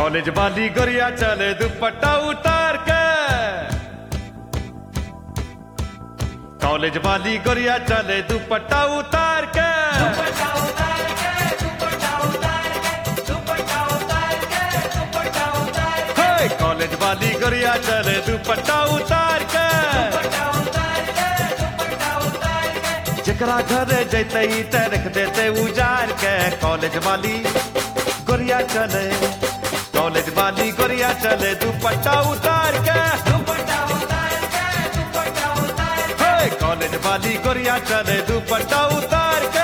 college वाली गोरिया चले दुपट्टा उतार के कॉलेज वाली गोरिया चले दुपट्टा उतार के हे, कॉलेज वाली गोरिया चले दुपट्टा उतार के जकरा घर जैते ते रख देते उजार के कॉलेज वाली गोरिया चले कॉलेज वाली गोरिया चले दुपट्टा उतार के हे, कॉलेज वाली गोरिया चले दुपट्टा उतार के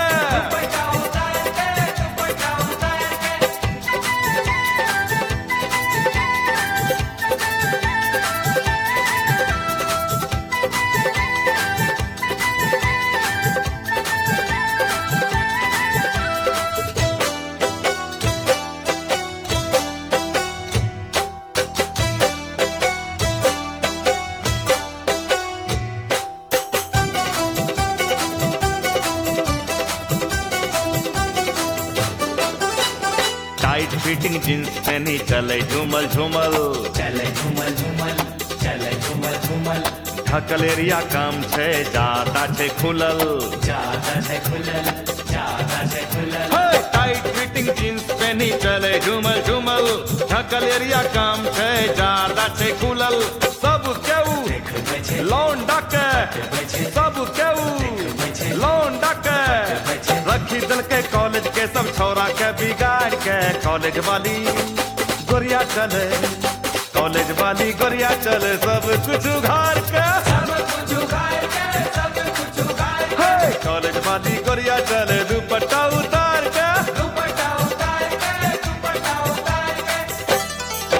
टाइट फिटिंग जींस पहनी चले झूमल झूमल चले झूमल झूमल चले झूमल झूमल ढकल एरिया काम छे जाता छे खुलल ज्यादा है खुलल ज्यादा है खुलल हे, टाइट फिटिंग जींस पहनी चले झूमल झूमल ढकल एरिया काम छे जाता छे खुलल सब केहू देख बचे लौंडा के बचे सब केहू लौंडा के रखी दल के कॉलेज के सब छोरा के बिगाड़ के कॉलेज वाली गोरिया चले कॉलेज वाली गोरिया चले सब कुछ उघार के सब कुछ उगाड़ के सब कुछ उगाड़ के हे, कॉलेज वाली गोरिया चले दुपट्टा उतार के दुपट्टा उतार के दुपट्टा उतार के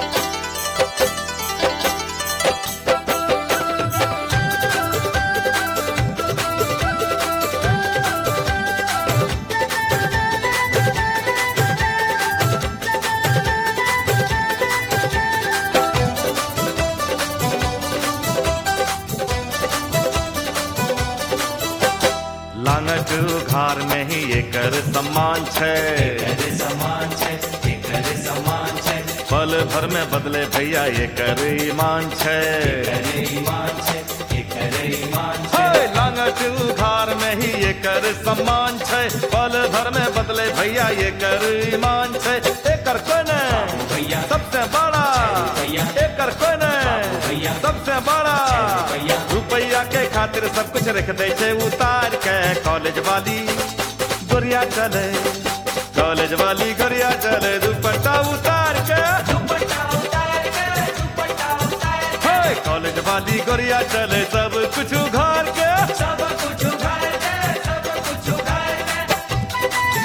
लांगट उघार में ही एकर सम्मान छे करे समान छे करे समान छे पल भर में बदले भैया एकर ईमान छे करे ईमान छे करे ईमान छे हे, लांगट उघार में ही एकर सम्मान छे पल भर में बदले भैया एकर ईमान छे एकर कोने भैया सबसे बड़ा भैया एकर कोने भैया सबसे बड़ा भैया रुपया के खातिर सब कुछ रख दे छे उतार के कॉलेज वाली गोरिया चले कॉलेज वाली गोरिया चले दुपट्टा उतार के दुपट्टा उतार के दुपट्टा उतार के हे, कॉलेज वाली गोरिया चले सब कुछ उघार के सब कुछ उगाड़ के सब कुछ उगाड़ के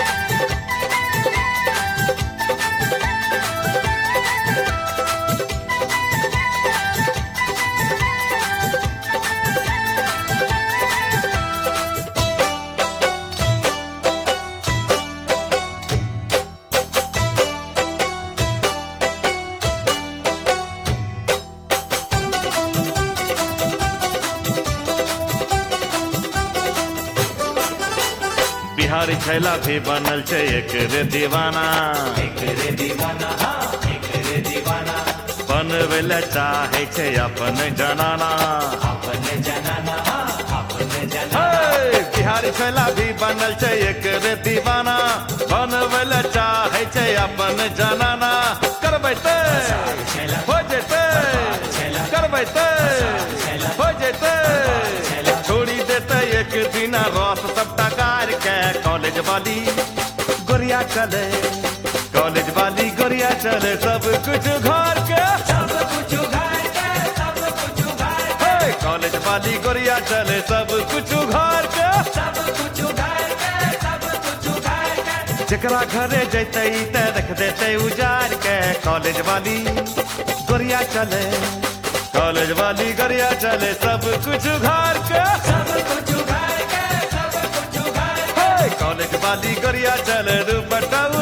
बिहारी छैला भी बनल छे एक रे दीवाना एक रे दीवाना हाँ एक रे दीवाना बनवेले चाहे छे अपन जनाना अपने जनाना हाँ अपने जनाना हे, बिहारी छैला भी बनल छे एक रे दीवाना बनवेले चाहे छे अपन जनाना करबै ते छैला हो जेते छैला करबै ते छैला हो जेते छैला छोड़ी देते एक दिन रस सबटा कार के कॉलेज वाली गोरिया चले कॉलेज वाली गोरिया चले सब कुछ घर के सब कुछ उगाड़ के सब कुछ उगाड़ के हे, कॉलेज वाली गोरिया चले सब कुछ घर के सब कुछ उगाड़ के सब कुछ उगाड़ के जकरा घरे जैते ते रख देते उजार के कॉलेज वाली गोरिया चले कॉलेज वाली गोरिया चले सब कुछ घर के सब कुछ उगाड़ के सब कुछ उगाड़ के हे, कॉलेज वाली गोरिया चले दुपट्टा